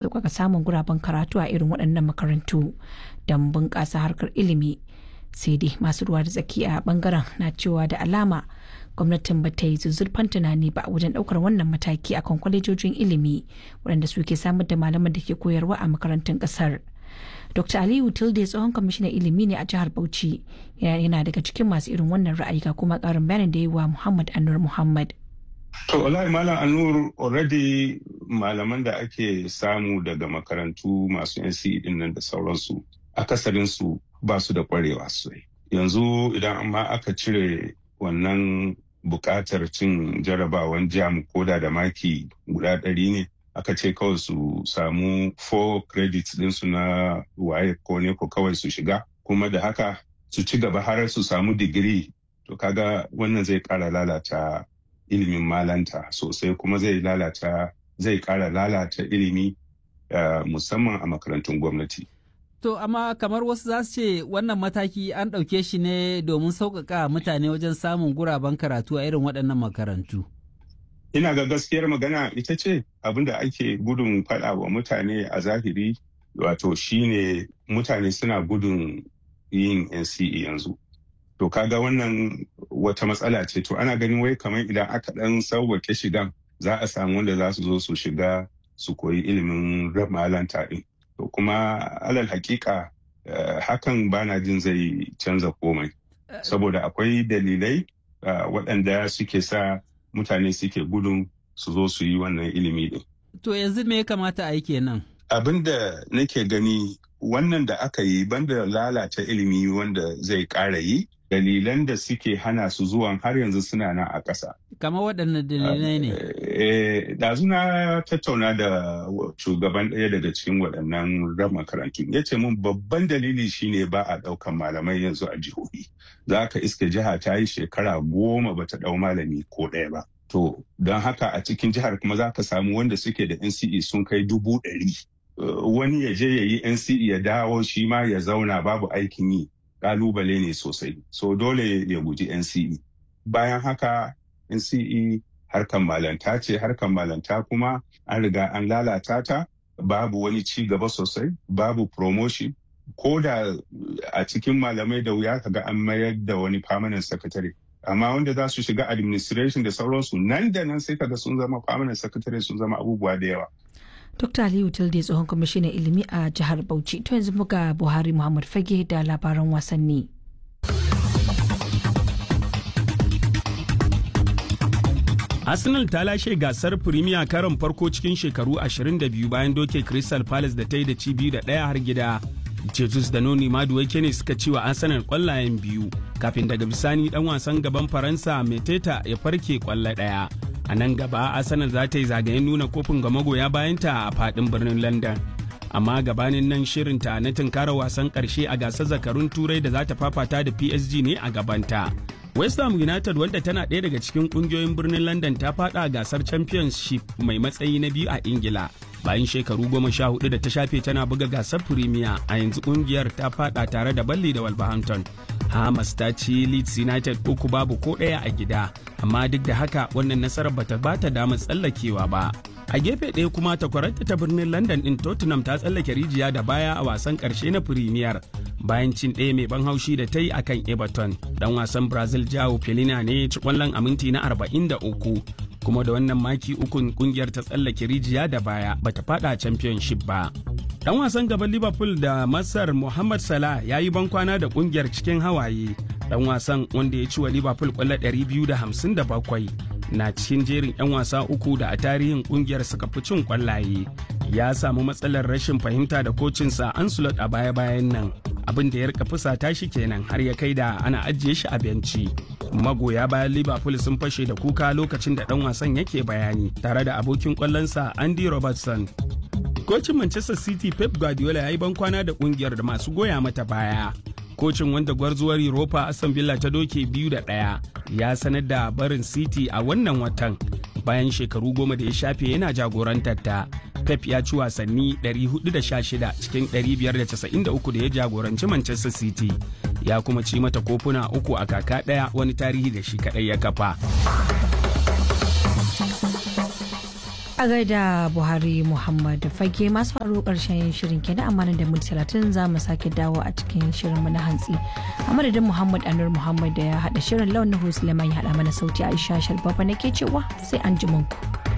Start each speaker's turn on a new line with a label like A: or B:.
A: sauƙaƙa samun guraben karatu a irin waɗannan makarantu don bunƙasa harkar ilimi sai dai masu ruwa da tsaki a bangaren na cewa da alama gwamnatin ba ta yi zuzzurfan tunani ba wajen ɗaukar wannan mataki akan kwalejojin ilimi waɗanda suke samar da malaman da ke koyarwa a makarantun ƙasar. Dr. Aliyu Tilde tsohon kwamishinan ilimi ne a jihar Bauchi yana daga cikin masu irin wannan ra'ayi ga kuma ƙarin bayanin da yi wa Muhammad Anur Muhammad.
B: To wallahi Malam Anur already malaman da ake samu daga makarantu masu NCE din nan da sauransu akasarin su ba su da kwarewa sosai. Yanzu idan amma aka cire wannan buƙatar cin jarabawan jam koda da maki guda ɗari ne aka ce kawai su samu 4 credits ɗinsu na waye ko ne ko kawai su shiga kuma da haka su ci gaba har su samu digiri to kaga wannan zai ƙara lalata ilimin malanta sosai kuma zai lalata zai ƙara lalata ilimi uh, musamman a makarantun gwamnati.
C: To, amma kamar wasu za su ce wannan mataki an ɗauke shi ne domin sauƙaƙa mutane wajen samun guraben karatu a irin waɗannan makarantu.
B: Ina ga gaskiyar magana ita ce abin da ake gudun faɗa wa mutane a zahiri wato shine mutane suna gudun yin NCE yanzu. To kaga wannan wata matsala ce to ana ganin wai kamar idan aka ɗan sauwake shigan za a samu wanda za su zo su shiga su koyi ilimin malanta ɗin. To kuma alal hakika uh, hakan bana jin zai canza komai. Saboda akwai dalilai uh, waɗanda suke sa mutane suke gudun su zo su yi wannan ilimi din.
C: To yanzu me ya kamata a yi kenan?
B: Abin da nake gani wannan da aka yi banda lalata ilimi wanda zai ƙara yi dalilan da suke hana su zuwan har yanzu suna nan a ƙasa.
C: Kamar waɗannan dalilai ne?
B: Ɗazu na tattauna da shugaban ɗaya daga cikin waɗannan ran makarantu. Ya ce mun babban dalili shine ba a ɗaukan malamai yanzu a jihohi. Za ka iske jiha ta yi shekara goma bata ɗau malami ko ɗaya ba. To, don haka a cikin jihar kuma za ka samu wanda suke da NCE sun kai dubu ɗari. Wani ya je ya yi NCE ya dawo shi ma ya zauna babu aikin yi. kalubale ne sosai so dole ya guji NCE bayan haka NCE harkan malanta ce harkan malanta kuma an riga an lalata ta babu wani ci gaba sosai babu promotion ko da a cikin malamai da wuya kaga an mayar da wani permanent secretary amma wanda za su shiga administration da sauransu nan da nan sai kaga sun zama permanent secretary sun zama abubuwa da yawa
A: Dr. Aliyu Tilde tsohon kwamishinan ilimi a jihar Bauchi. To yanzu muga Buhari Muhammad Fage da labaran wasanni.
D: Arsenal ta lashe gasar Premier karon farko cikin shekaru 22 bayan doke Crystal Palace da ta yi da ci biyu da ɗaya har gida. Jesus da Noni Maduwake ne suka ci wa Arsenal kwallayen biyu kafin daga bisani dan wasan gaban Faransa Meteta ya farke kwallo ɗaya. a nan gaba arsenal za ta yi zagayen nuna kofin ga magoya bayanta a fadin birnin london amma gabanin nan shirinta na tunkara wasan karshe a gasar zakarun turai da za ta fafata da psg ne a gabanta west ham united wanda tana ɗaya daga cikin ƙungiyoyin birnin london ta fada gasar championship mai matsayi na biyu a ingila bayan shekaru goma sha hudu da ta shafe tana buga gasar premier a yanzu ƙungiyar ta fada tare da balli da wolverhampton Hamas ta ci Leeds United uku babu ko ɗaya a gida, amma duk da haka wannan nasarar bata bata damar tsallakewa ba. A gefe ɗaya kuma takwararta ta birnin London ɗin Tottenham ta tsallake rijiya da baya a wasan ƙarshe na Premier bayan cin ɗaya mai ban haushi da ta yi akan Everton. Dan wasan Brazil Jao Pelina ne ci ƙwallon a minti na 43 kuma da wannan maki ukun kungiyar ta tsallake rijiya da baya bata fada championship ba. Dan wasan gaban Liverpool da Masar Mohamed Salah ya yi bankwana da kungiyar cikin hawaye. Dan wasan wanda ya ci wa Liverpool kwallo 257 na cikin jerin 'yan wasa uku da a tarihin kungiyar suka fi cin kwallaye. Ya samu matsalar rashin fahimta da kocinsa Ancelot a baya-bayan nan. Abin da ya rika fusata shi kenan har ya kai da ana ajiye shi a benci. Magoya bayan Liverpool sun fashe da kuka lokacin da dan wasan yake bayani tare da abokin kwallonsa Andy Robertson. kocin manchester city pep guardiola ya yi bankwana da kungiyar da masu goya mata baya kocin wanda gwarzuwar europa aston villa ta doke biyu da ɗaya ya sanar da barin city a wannan watan bayan shekaru goma da ya shafe yana jagorantar ta pep ya ci wasanni 416 cikin 593 da ya jagoranci manchester city ya kuma ci mata kofuna uku a kaka ɗaya wani tarihi da shi kaɗai ya kafa
A: a gaida buhari muhammad fage masu faru karshen shirin kenan amma da minti talatin za mu sake dawo a cikin shirinmu na hantsi a madadin muhammad anur muhammad da ya haɗa shirin launin suleiman ya haɗa mana sauti aisha sharbaba nake cewa sai an ji ku.